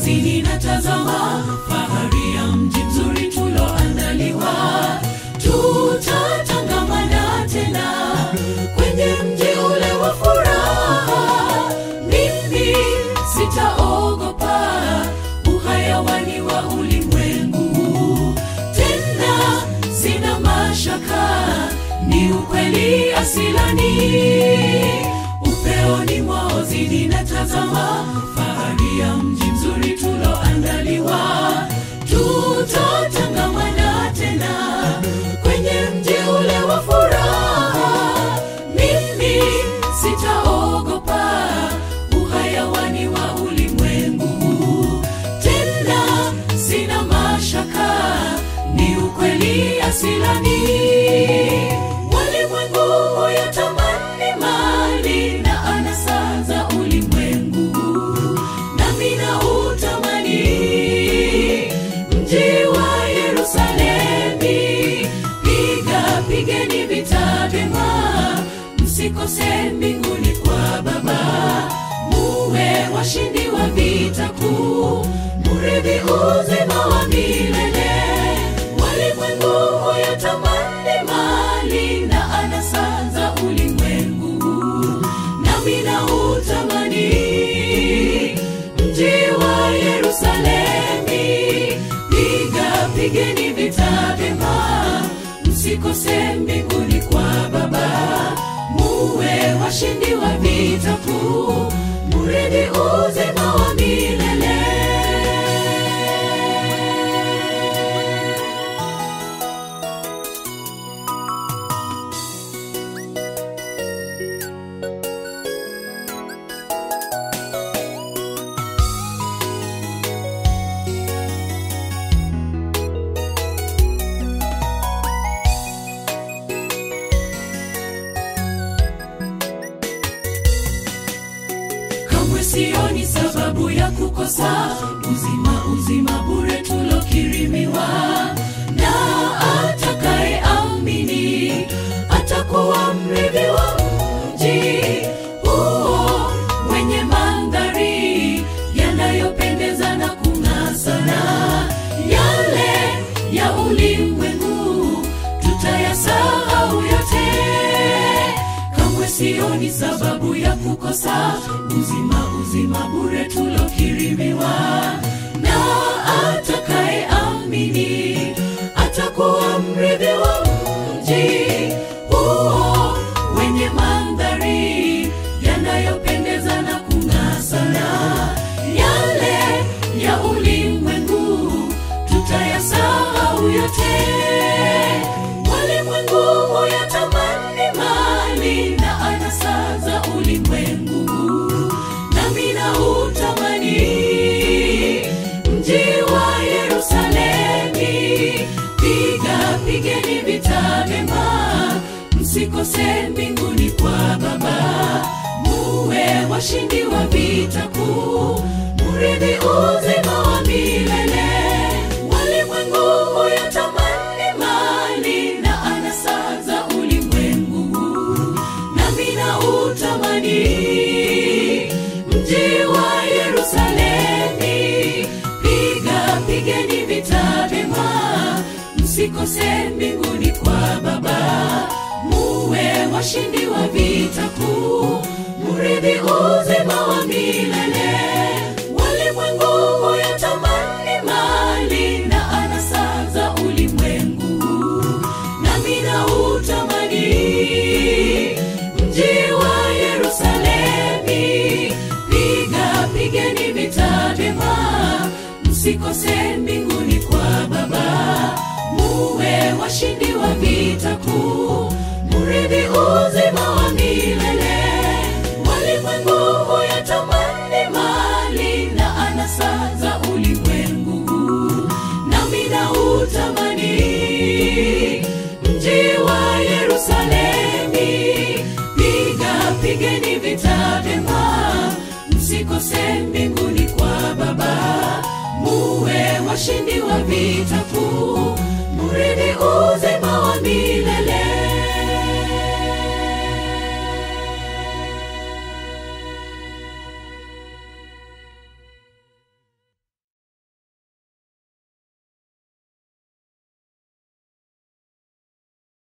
maozini na tazama fahari ya mji mzuri tuloandaliwa tutatangamana tena kwenye mji ule wa furaha mimi sitaogopa uhayawani wa ulimwengu tena sina mashaka ni ukweli asilani upeoni mwaozini na tazama fahari ya mji mzuri tuloandaliwa tutatangamana tena kwenye mji ule wa furaha mimi sitaogopa uhayawani wa ulimwengu tena sina mashaka ni ukweli asilani walimwengu huyatamani mali na anasa za ulimwengu nami na utamani mji wa yerusalemi piga pigeni vita vyema msikose mbinguni kwa baba muwe washindi wa vita kuu muridhi uzima wa milele walimwengu huyatamani mali na anasa za ulimwengu nami na utamani mji wa yerusalemi piga pigeni vita vyema msikose mbinguni kwa baba muwe washindi wa vita kuu muridhi uzima wa milele kamwe sioni sababu ya kukosa uzima uzima bure tulokirimiwa na atakaye amini atakuwa mrithi wa mji huo wenye mandhari yanayopendeza na kung'aa sana yale ya ulimwengu tutayasahau yote kamwe sioni sababu ya kukosa uzima uzima bure tulokirimiwa na atakaye amini atakuwa mrithi wa mji huo wenye mandhari yanayopendeza na kung'aa sana yale ya ulimwengu tutayasahau yote walimwengu huyatamani mali na anasa za ulimwengu nami na utamani mji wa yerusalemi piga pigeni vita vyema msikose mbinguni kwa baba muwe washindi wa vita kuu muridhi uzima wa milele walimwengu huyatamani mali na anasa za ulimwengu nami na utamani mji wa yerusalemi piga pigeni vita vyema msikose mbinguni kwa baba muwe washindi wa vita kuu muridhi uzima wa milele walimwengu huyatamani mali na anasa za ulimwengu nami na utamani mji wa yerusalemi piga pigeni vita vyema msikose mbinguni kwa baba muwe washindi wa vita kuu muridhi uzima wa milele walimwengu huyatamani mali na anasa za ulimwengu nami na utamani mji wa yerusalemi piga pigeni vita vyema msikose mbinguni kwa baba muwe washindi wa vita